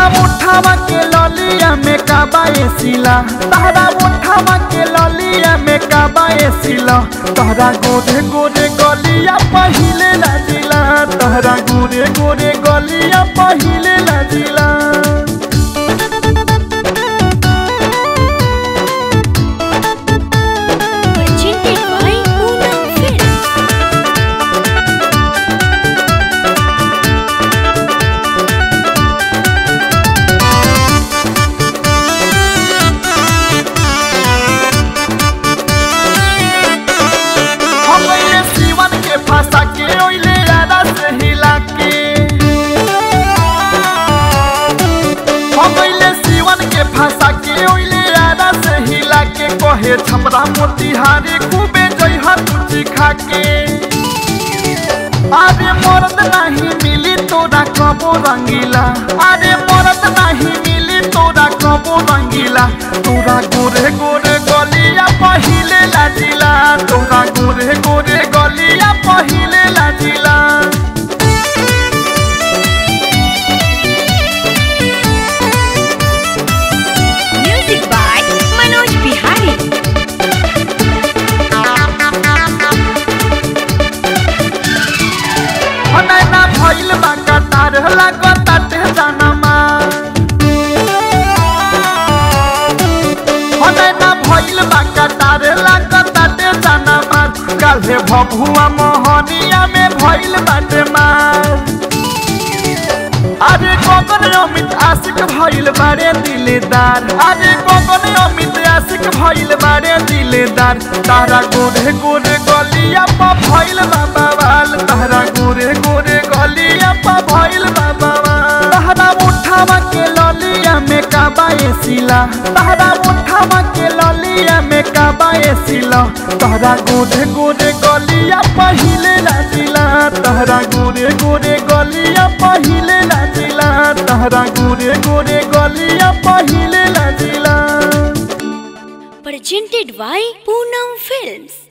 तहरा मुठावा के ललिया में काबाए सिला तहरा मुठावा के ललिया में काबाए सिला तहरा गोरे गोरे गलिया पहिले लाजिला तहरा गोरे गोरे गलिया पहिले लाजिला Presented by Poonam Films. हम ये सीवन के फंसा के ओइले आरा से हिला के हम ये सीवन के फंसा के ओइले आरा से हिला के कहे छमरा मोतिहारी खूबे जइहा तुझी खा के अरे मर्द नहीं मिली तोरा कबो रंगीला अरे मर्द नहीं मिली तोरा कबो रंगीला तोरा गोरे गोरे गलिया पहिले लाजिला तोरा गोरे गोरे गलिया पहिले लाजिला Music by Manoj Bihari. हनैना भइल बा कतार लागताटे जानमा हनैना भइल बा कतार लागताटे जानमा काल्हे भभुआ मोहनिया में भइल बाटे मार अरे गगन अमित आशिक भइल बारे दिलेदार अरे गगन अमित आशिक भइल बारे दिलेदार तारा गोरे गोरे गलिया पर भइल बाबा वाल तारा गोरे गोरे गलिया पर भइल बाबा वाल तारा उठावा के ललिया में काबाए सिला तारा उठावा के ललिया में काबाए सिला तारा गोरे गोरे गलिया पहिले लाजिला तारा गोरे गोरे गलिया पहिले लाजिला तारा गोरे गोरे गलिया पहिले लाजिला Presented by Poonam Films.